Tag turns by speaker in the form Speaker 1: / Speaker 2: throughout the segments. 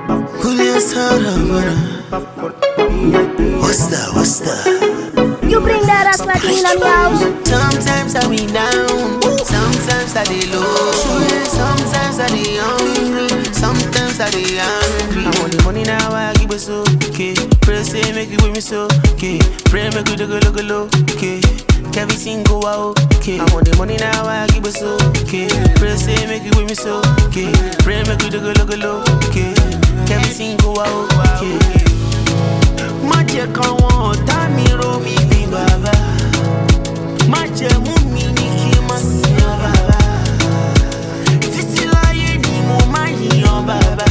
Speaker 1: Julia Sarabana. What's that? What's that?
Speaker 2: You bring that ass like in my house.
Speaker 1: Sometimes I be down, sometimes I be low, sometimes I be hungry, sometimes I be angry. I want the money now, I give it so okay. Pray say make it with me so okay. Pray make it look look look okay. Everything go out okay. I want the money now, I give it so okay. Pray say make it with me so okay. Pray make it look look look okay. Everything go out okay. Má jẹ́ káwọn ọ̀tá mi rò mí bí bàbá. Má jẹ́ mú mi ní kí n má yan bàbá. Títí láyé ni mo máa yan bàbá.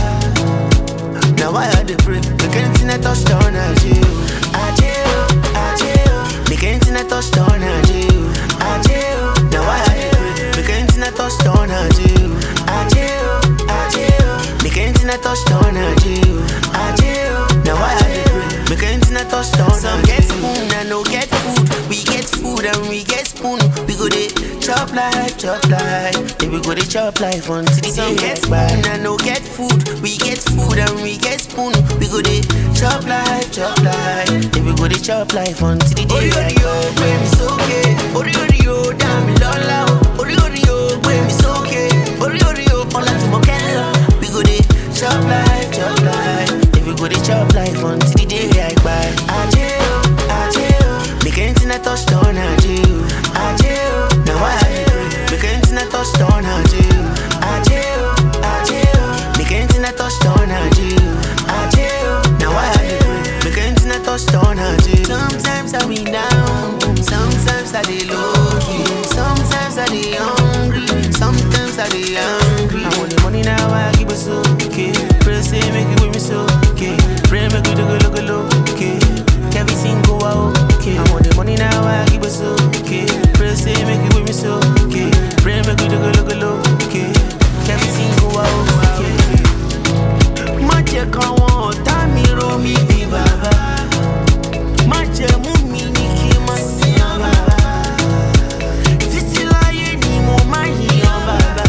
Speaker 1: Na why I dey pray? Make anything I touch down ajé o. Ajé o, ajé o. Make anything I touch down ajé o. Ajé o. Na why I dey pray? Make anything I touch down ajé o. Ajé o, ajé o. Make anything I touch down ajé o. Ajé o. Na why I dey pray? Make anything I touch down Some get spoon and no get food. We get food and we get spoon. We go dey chop life, chop life. Then we go dey chop life until the day get spoon and no get food. We get food and we get spoon. We go dey chop life, chop life. Then we go dey chop life until the day get spoon. Orí mi sókè, orí orí o dá mi lọ́lá o. Orí orí o gbé mi sókè, orí orí o ọlá tí mo kẹ́ lọ. We go dey chop life, chop life. Then we go dey chop life until the day I kpai. Ajé o, ajé o, make anything I touch down ajé o. Ajé o, na why I dey pray. Make anything I touch down ajé o. Ajé o, ajé o, make anything I touch down ajé o. Ajé o, na why I dey pray. Make anything I touch down ajé o. Sometimes I be down, sometimes I dey low key, sometimes I dey hungry, sometimes I dey angry. I want the money now, I give it so okay. Pray say make it with me so okay. Pray make it look look look okay. Everything go out okay. I want the money now, I give it so okay. Pray say make it with me so okay. Pray make it look look look okay. Everything go out okay. Má jẹ́ káwọn ọ̀tá mi rò mí bí bàbá. Má jẹ́ mú mi ní kí n má yan bàbá. Títí láyé ni mo máa yan bàbá.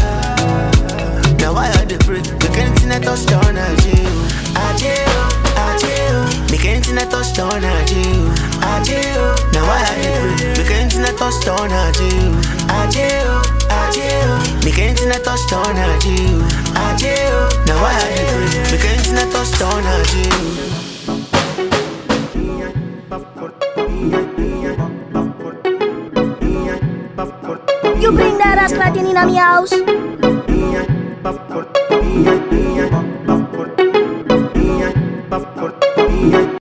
Speaker 1: Na why I dey pray? Make anything I touch down ajé o. Ajé o, ajé o. Make anything I touch down ajé o. Ajé o. Na why I dey pray? Make anything I touch down ajé o. Ajé o, ajé o. Make anything I touch down ajé o. Ajé o. Na why I dey pray? Make anything I touch down ajé o.
Speaker 2: You bring that ass like in my house.
Speaker 1: Yeah.